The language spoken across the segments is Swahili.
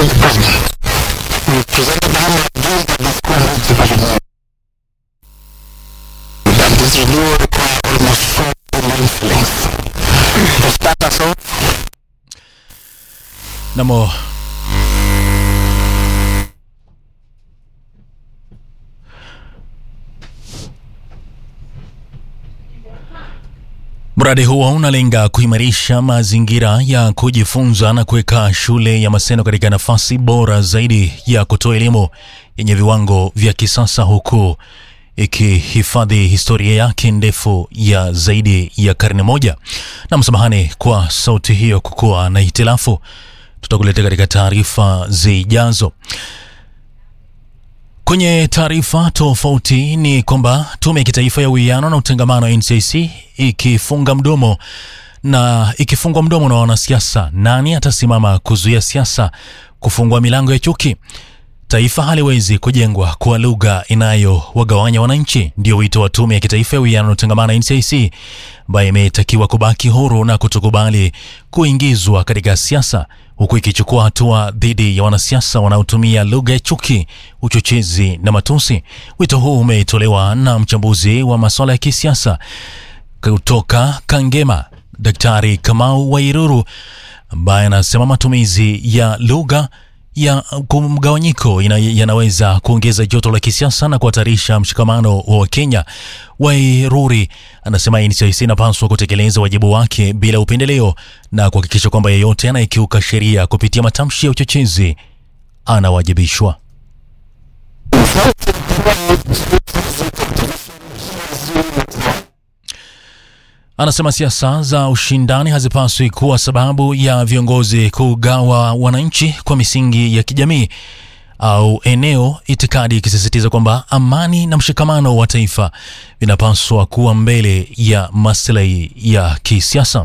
presented how much gain that this school needs to continue. And this renewal require almost four months length. To start us off, Namo Mradi huo unalenga kuimarisha mazingira ya kujifunza na kuweka shule ya Maseno katika nafasi bora zaidi ya kutoa elimu yenye viwango vya kisasa huku ikihifadhi historia yake ndefu ya zaidi ya karne moja. Na msamahani kwa sauti hiyo kukuwa na hitilafu, tutakuletea katika taarifa zijazo. Kwenye taarifa tofauti ni kwamba tume ya kitaifa ya uwiano na utengamano NCIC ikifunga mdomo na ikifungwa mdomo na wanasiasa, nani atasimama kuzuia siasa kufungua milango ya chuki? Taifa haliwezi kujengwa kwa lugha inayowagawanya wananchi, ndio wito wa tume ya kitaifa ya uwiano na utengamano NCIC, ambayo imetakiwa kubaki huru na kutokubali kuingizwa katika siasa, huku ikichukua hatua dhidi ya wanasiasa wanaotumia lugha ya chuki, uchochezi na matusi. Wito huu umetolewa na mchambuzi wa masuala ya kisiasa kutoka Kangema, Daktari Kamau Wairuru, ambaye anasema matumizi ya lugha ya mgawanyiko ina- yanaweza kuongeza joto la kisiasa na kuhatarisha mshikamano wa Wakenya. Wairuri anasema NCIC inapaswa kutekeleza wajibu wake bila upendeleo na kuhakikisha kwamba yeyote anayekiuka sheria kupitia matamshi ya uchochezi anawajibishwa. Anasema siasa za ushindani hazipaswi kuwa sababu ya viongozi kugawa wananchi kwa misingi ya kijamii au eneo, itikadi ikisisitiza kwamba amani na mshikamano wa taifa vinapaswa kuwa mbele ya maslahi ya kisiasa.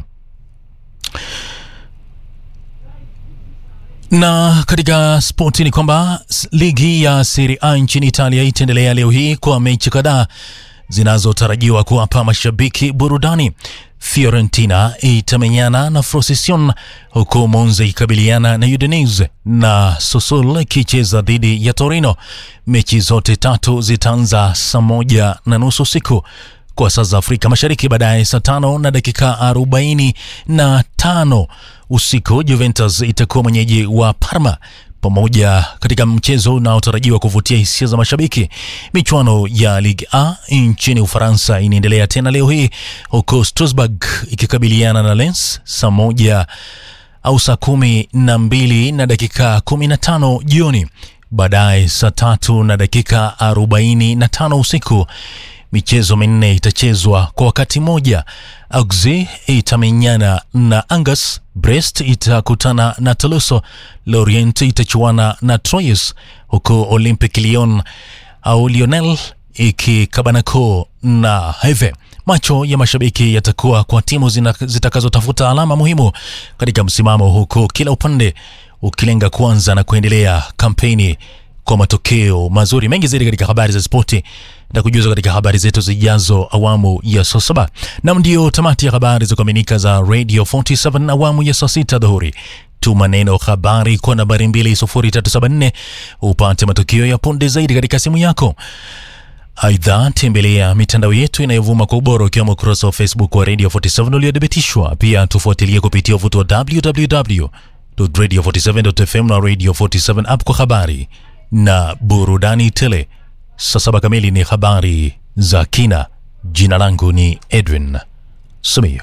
Na katika spoti ni kwamba s- ligi ya Serie A nchini Italia itaendelea leo hii kwa mechi kadhaa zinazotarajiwa kuwapa mashabiki burudani. Fiorentina itamenyana na Frosinone huku Monza ikikabiliana na Udinese na Sassuolo ikicheza dhidi ya Torino. Mechi zote tatu zitaanza saa moja na nusu usiku kwa saa za Afrika Mashariki. Baadaye saa tano na dakika arobaini na tano usiku Juventus itakuwa mwenyeji wa Parma pamoja katika mchezo unaotarajiwa kuvutia hisia za mashabiki. Michuano ya Ligue A nchini Ufaransa inaendelea tena leo hii huku Strasbourg ikikabiliana na Lens saa moja au saa kumi na mbili na dakika kumi na tano jioni. Baadaye saa tatu na dakika arobaini na tano usiku michezo minne itachezwa kwa wakati mmoja. Auxerre itamenyana na Angers, Brest itakutana na Toulouse, Lorient itachuana na Troyes, huku Olympic Lyon au Lionel ikikabanako na Heve. Macho ya mashabiki yatakuwa kwa timu zina- zitakazotafuta alama muhimu katika msimamo, huku kila upande ukilenga kuanza na kuendelea kampeni kwa matokeo mazuri. Mengi zaidi katika habari za spoti na kujuza katika habari zetu zijazo awamu ya saa saba. Nam ndio tamati ya habari za kuaminika za Radio 47 awamu ya saa sita dhuhuri. Tuma neno habari kwa nambari 20374 upate matukio ya punde zaidi katika simu yako. Aidha, tembelea mitandao yetu inayovuma kwa ubora ukiwemo ukurasa wa Facebook wa Radio 47 uliothibitishwa. Pia tufuatilie kupitia uvuto wa www.radio47.fm na Radio 47 app kwa habari na burudani tele. Saa saba kamili ni habari za kina. Jina langu ni Edwin Sumio.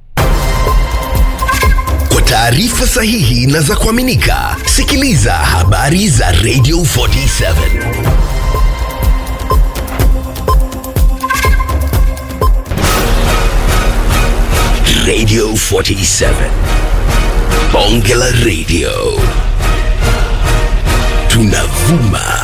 Kwa taarifa sahihi na za kuaminika, sikiliza habari za Radio 47. Radio 47. Bonge la Radio. Tunavuma